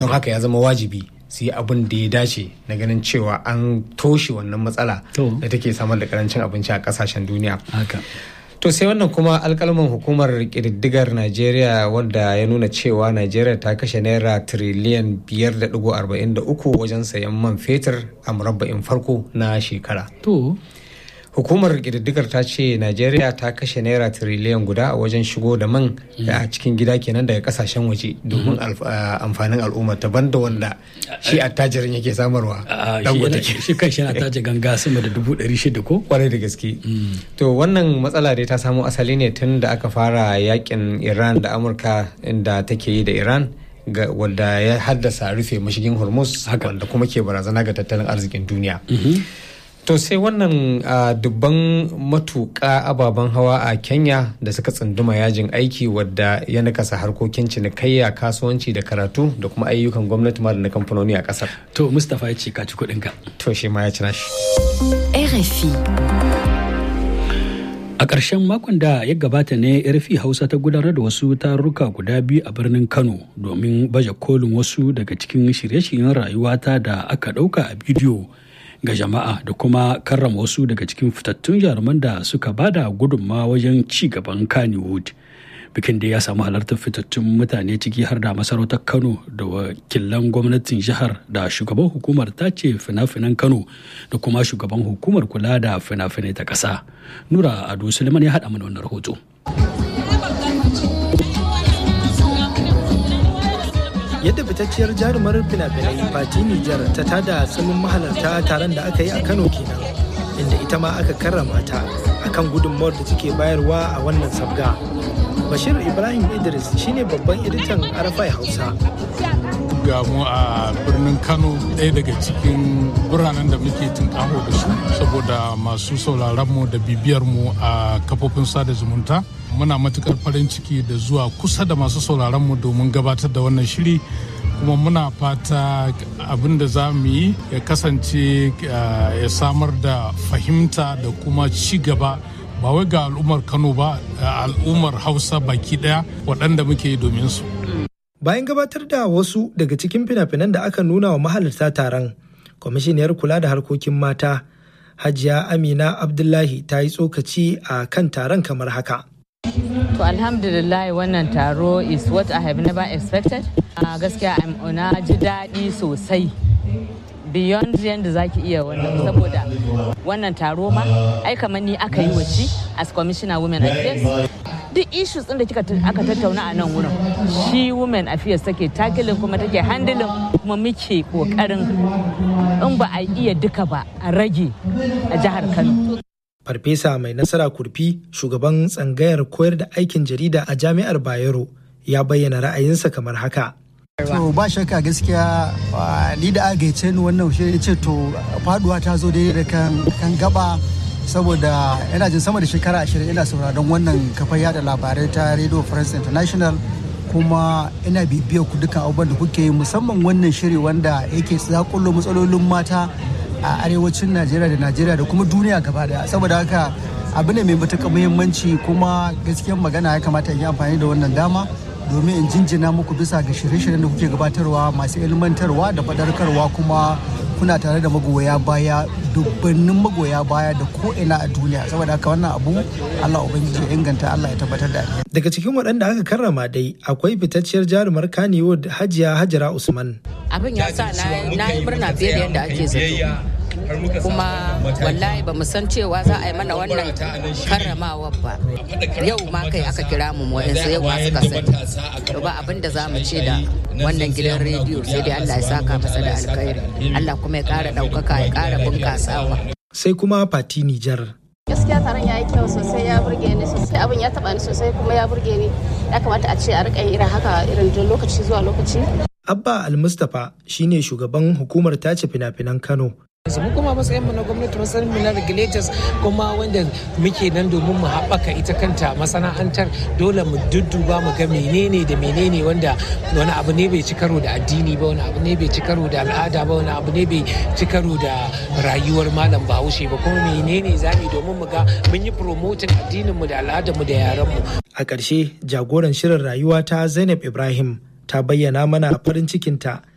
don haka ya zama wajibi su yi abin da ya dace na ganin cewa an toshe wannan matsala da take samar da karancin abinci a kasashen duniya to sai wannan kuma alkalman hukumar kididdigar najeriya wanda ya nuna cewa najeriya ta kashe naira tiriliyan 5.43 wajen sayan man fetur a murabba'in farko na shekara to hukumar ƙididdigar ta ce najeriya ta kashe naira tiriliyan guda a wajen shigo da man a cikin gida kenan daga kasashen waje domin amfanin al'umma ta banda wanda shi attajirin yake samarwa shi kan shi na tace ganga sama da dubu ɗari shida ko kwarai da gaske to wannan matsala dai ta samo asali ne tun da aka fara yakin iran da amurka inda take yi da iran wadda ya haddasa rufe mashigin hormuz wanda kuma ke barazana ga tattalin arzikin duniya To sai wannan dubban matuƙa ababen hawa a Kenya da suka tsunduma yajin aiki wadda ya nakasa harkokin cinikayya kasuwanci da karatu da kuma ayyukan gwamnati ma da na kamfanoni a ƙasar. To Mustapha ya ce ka ci kuɗinka. To shi ma ya ci nashi. RFI. A ƙarshen makon da ya gabata ne RFI Hausa ta gudanar da wasu tarurruka guda biyu a birnin Kano domin baje kolin wasu daga cikin shirye-shiryen rayuwata da aka ɗauka a bidiyo. ga jama'a da kuma karrama wasu daga cikin fitattun jaruman da suka bada gudunma wajen ci gaban Kannywood. Bikin da ya samu halartar fitattun mutane ciki har da masarautar Kano da wakilan gwamnatin jihar da shugaban hukumar tace fina-finan Kano da kuma shugaban hukumar kula da fina-finai ta ƙasa. Nura Ado Suleiman ya haɗa mana wannan rahoto. yadda fitacciyar jarumar fina-finai fati nijar ta tada tsamin mahalarta taron da aka yi a kano kenan inda ita ma aka karrama ta akan gudunmawar da take bayarwa a wannan sabga bashir ibrahim idris shine babban editan arafai hausa ga mu a birnin kano ɗaya daga cikin biranen da muke tunƙaho da su saboda masu sauraronmu da bibiyarmu a kafofin sada zumunta muna matukar farin ciki da zuwa kusa da masu sauraronmu domin gabatar da wannan shiri kuma muna fata abin da za mu yi ya kasance ya samar da fahimta da kuma ci gaba ba wai ga al'ummar kano ba al'ummar hausa baki daya waɗanda muke yi domin su bayan gabatar da wasu daga cikin fina-finan da aka nuna wa mahalarta taron kwamishiniyar kula da harkokin mata hajiya amina abdullahi ta yi tsokaci a kan taron kamar haka To alhamdulillah wannan taro is what I have never expected. Uh, gaskiya na ji daɗi sosai. Beyond yadda za ki iya wannan saboda wannan taro ma ai kamar ni aka yi waci as commissioner women affairs duk issues ɗin da kika aka tattauna a nan wurin shi women affairs take takilin kuma take handling kuma muke kokarin in ba a iya duka ba a rage a jihar Kano. Farfesa mai nasara kurfi shugaban tsangayar koyar da aikin jarida a jami'ar Bayero ya bayyana ra'ayinsa kamar haka. To ba shakka gaskiya ni da aka ni wannan shi ce to faduwa ta zo daidai da kan gaba saboda yana jin sama da shekara ashirin ina sauraron wannan kafar yada labarai ta Radio France International kuma ina bibiyar ku dukkan abubuwan da kuke yi musamman wannan shiri wanda yake zakullo matsalolin mata a arewacin najeriya da najeriya da kuma duniya gaba daya saboda haka abu ne mai matuƙar muhimmanci kuma gaskiyar magana ya kamata in yi amfani da wannan dama domin in jinjina muku bisa ga shirye-shiryen da kuke gabatarwa masu ilmantarwa da fadarkarwa kuma kuna tare da magoya baya dubbannin magoya baya da ko ina a duniya saboda haka wannan abu Allah ubangiji ya inganta Allah ya tabbatar da daga cikin waɗanda aka karrama dai akwai fitacciyar jarumar Kannywood Hajiya Hajara Usman abin ya sa na yi murna fiye da yadda ake zato kuma wallahi ba mu san cewa za a yi mana wannan karramawa ba yau ma kai aka kira mu wa'insu yau ma suka sani ba abin da za mu ce da wannan gidan rediyo sai dai Allah ya saka masa da alkhairi Allah kuma ya kara ɗaukaka ya kara bunkasawa sai kuma Fati Nijar gaskiya taron ya yi kyau sosai ya burge ni sosai abin ya taba ni sosai kuma ya burge ni ya kamata a ce a rika irin haka irin lokaci zuwa lokaci Abba Al-Mustapha shine shugaban hukumar tace fina-finan Kano mu kuma matsayin mu na gwamnati matsayin mu na regulators kuma wanda muke nan domin mu haɓaka ita kanta masana'antar dole mu dudduba mu ga menene da menene wanda wani abu ne bai ci karo da addini ba wani abu ne bai ci karo da al'ada ba wani abu ne bai ci karo da rayuwar malam bahaushe ba kuma menene zamu domin mu ga mun yi promoting addinin mu da al'adar mu da yaran mu a ƙarshe jagoran shirin rayuwa ta Zainab Ibrahim ta bayyana mana farin cikinta